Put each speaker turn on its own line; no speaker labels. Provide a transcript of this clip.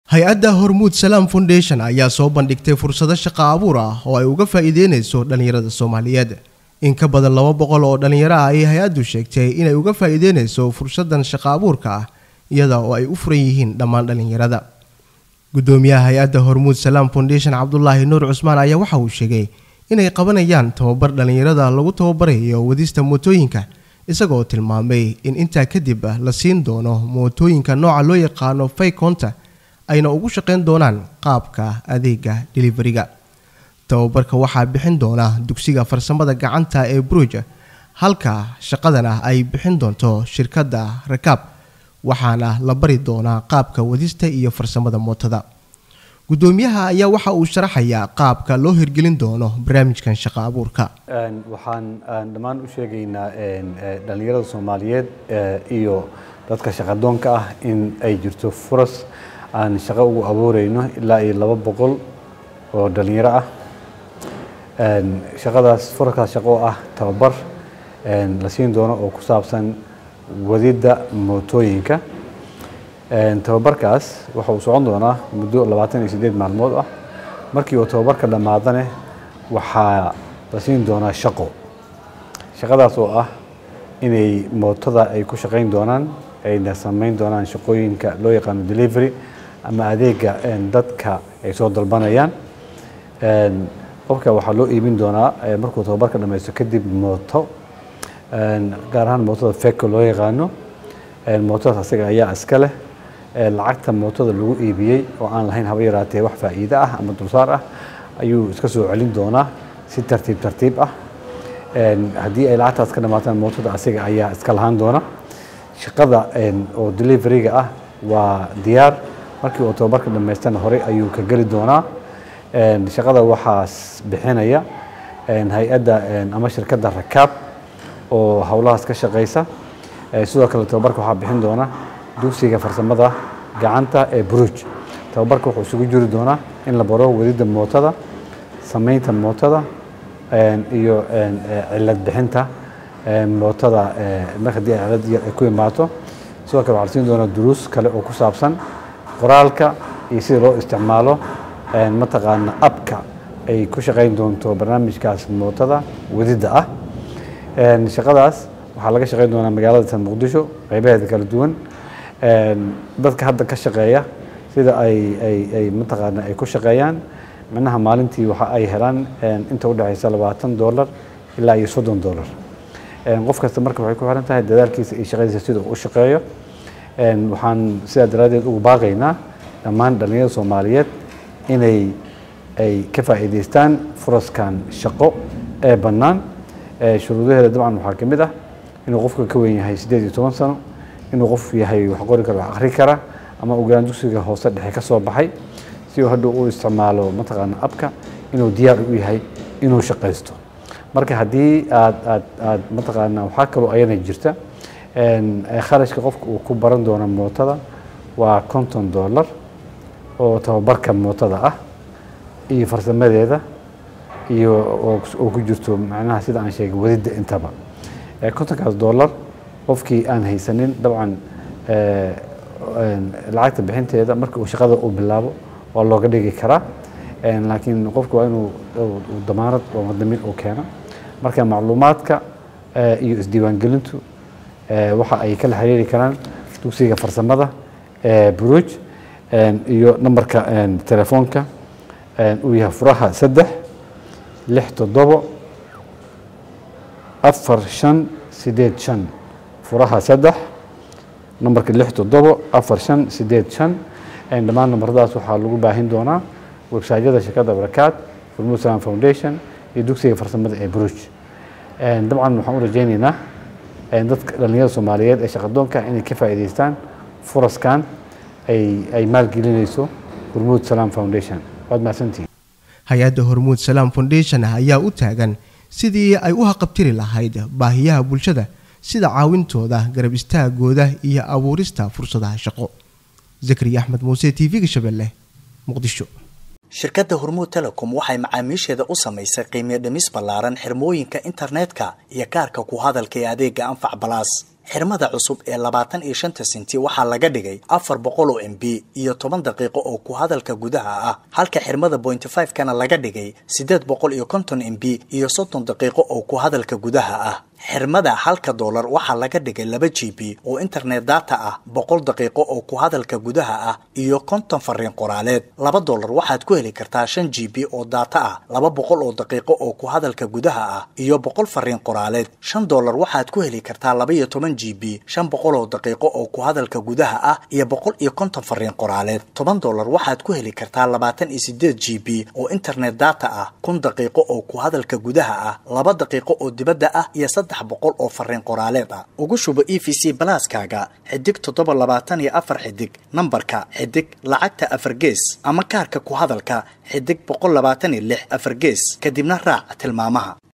hay-adda hormuud salaam foundation ayaa soo bandhigtay fursado shaqo abuur ah oo ay uga faa'iideynayso dhallinyarada soomaaliyeed in ka badan laba boqol oo dhallinyaro ah ayay hay-addu sheegtay inay uga faa'iideynayso fursadan shaqo abuurka ah iyada oo ay u furan yihiin dhammaan dhallinyarada gudoomiyaha hay-adda hormuud salaam foundation cabdulaahi nuur cusmaan ayaa waxa uu sheegay inay qabanayaan tababar dhallinyarada lagu tababarayo wadista mootooyinka isagoo tilmaamay in intaa kadib la siin doono mootooyinka nooca loo yaqaano faykonta ayna ugu shaqayn doonaan qaabka adeega deliveriga tababarka waxaa bixin doona dugsiga farsamada gacanta ee bruja halka shaqadana ay bixin doonto shirkadda rakaab waxaana la bari doonaa qaabka wadista iyo farsamada mootada gudoomiyaha ayaa waxa uu sharaxayaa qaabka loo hirgelin doono barnaamijkan shaqo abuurka
waxaan dhammaan u sheegaynaa dhallinyarada soomaaliyeed iyo dadka shaqadoonka ah in ay jirto furas aan shaqo ugu abuureyno ilaa iyo laba boqol oo dhalinyaro ah shaqadaas furaskaas shaqo oo ah tababar la siin doono oo ku saabsan wadidda mootooyinka tababarkaas waxa uu socon doonaa muddo labaatan iyo siddeed maalmood ah markii uu tababarka dhammaadane waxaa la siin doonaa shaqo shaqadaas oo ah inay mootada ay ku shaqayn doonaan ayna samayn doonaan shaqooyinka loo yaqaano delivery ama adeega dadka ay soo dalbanayaan qofka waxaa loo iibin doonaa markuu tababarka dhamaysto kadib mooto gaar ahaan mootada feko loo yaqaano mootadaas asaga ayaa iska leh lacagta mootada lagu iibiyey oo aan lahayn haba yaraatee wax faa'iide ah ama dulsaar ah ayuu iska soo celin doonaa si tartiib tartiib ah haddii ay lacagtaas ka dhamaataan mootada asaga ayaa iska lahaan doona shaqada oo deliveriga ah waa diyaar markii uu tababarka dhamaystana horey ayuu ka geli doonaa shaqada waxaas bixinaya hay-adda ama shirkadda rakaab oo howlahaas ka shaqeysa sidoo kale tababarka waxaa bixin doona dugsiga farsamada gacanta ee bruj tababarka wuxuu isugu jiri doonaa in la baro wadidda mootada samaynta mootada iyo cilad bixinta mootada mar haddii ay cilad yar ay ku imaato sidoo kale waxaa la siin doonaa duruus kale oo ku saabsan qoraalka iyo sida loo isticmaalo mataqaana abka ay ku shaqayn doonto barnaamijkaas mootada wadidda ah shaqadaas waxaa laga shaqayn doonaa magaalada san muqdisho qaybaheeda kala duwan dadka hadda ka shaqeeya sida ay ay ay mataqaana ay ku shaqeeyaan micnaha maalintii waxa ay helaan inta udhexaysa labaatan dollar ilaa iyo soddon dollar qof kasta marka waxay ku xiran tahay dadaalkiisa iyo shaqadiisa sida uu u shaqeeyo waxaan sidaa daraaddeed ugu baaqaynaa dhammaan dhallinyarada soomaaliyeed inay ay ka faa'iidaystaan furaskan shaqo ee bannaan shuruudaheeda dabcan waxaa ka mid ah inuu qofka ka weyn yahay siddeed iyo toban sano inuu qof yahay wax qori kara wax akhri kara ama ogaan dugsiga hoose dhexe ka soo baxay si uu hadhow u isticmaalo mataqaana abka inuu diyaar u yahay inuu shaqaysto marka haddii aad aad aad mataqaana waxaa kaloo ayana jirta kharashka qofka uu ku baran doono mootada waa konton dollar oo tababarka mootada ah iyo farsamadeeda iyo oo ku jirto macnaha sida aan sheegay wadidda intaba kontonkaas dollar qofkii aan haysanin dabcan lacagta bixinteeda marka uu shaqada uu bilaabo waa looga dhigi karaa laakiin qofka waa inuu damaanad oo madamin uu keeno marka macluumaadka iyo isdiiwaangelintu waxa ay kala xiriiri karaan dugsiga farsamada bruj iyo nambarka telefoonka uu yahay furaha saddex lix toddobo afar shan sideed shan furaha saddex nambarka lix toddobo afar shan sideed shan dhammaan nambaradaas waxaa lagu baahin doonaa websaytyada shirkadda barakaad hormuud salam foundation iyo dugsiga farsamada ee bruj dabcan waxaan u rajaynaynaa dadka dhallinyarada soomaaliyeed ee shaqadoonka inay ka faa'iidaystaan furaskan ay ay maalgelinayso hormuud salam foundation waad mahadsantihin
hay-adda hormuud salaam foundation ayaa u taagan sidii ay u haqabtiri lahayd baahiyaha bulshada sida caawintooda garab istaagooda iyo abuurista fursadaha shaqo zakariya axmed muuse t v-ga shabeelle muqdisho
shirkadda hormuud telecom waxay macaamiisheeda u samaysay qiimiyo dhimis ballaaran xirmooyinka internetka iyo kaarka ku hadalka ee adeega anfac balaas xirmada cusub ee labaatan iyo shanta senti waxaa laga dhigay afar boqol oo m b iyo toban daqiiqo oo ku hadalka gudaha ah halka xirmada pointy five kana laga dhigay siddeed boqol iyo konton m b iyo soddon daqiiqo oo ku hadalka gudaha ah xirmada halka doolar waxaa laga dhigay laba g b oo internet data ah boqol daqiiqo oo ku hadalka gudaha ah iyo konton fariin qoraaleed laba doolar waxaad ku heli kartaa shan g b oo data ah laba boqol oo daqiiqo oo ku hadalka gudaha ah iyo boqol fariin qoraaleed shan doolar waxaad ku heli kartaa laba iyo toban g b shan boqol oo daqiiqo oo ku hadalka gudaha ah iyo boqol iyo konton fariin qoraaleed toban doolar waxaad ku heli kartaa labaatan iyo sideed g b oo internet data ah kun daqiiqo oo ku hadalka gudaha ah laba daqiiqo oo dibadda ah iyo saddex boqol oo fariin qoraaleed ah ugu shubo e v c balaaskaaga xidig toddoba labaatan iyo afar xidig nambarka xidig lacagta afar gees ama kaarka ku hadalka xidig boqol labaatan iyo lix afar gees kadibna raac tilmaamaha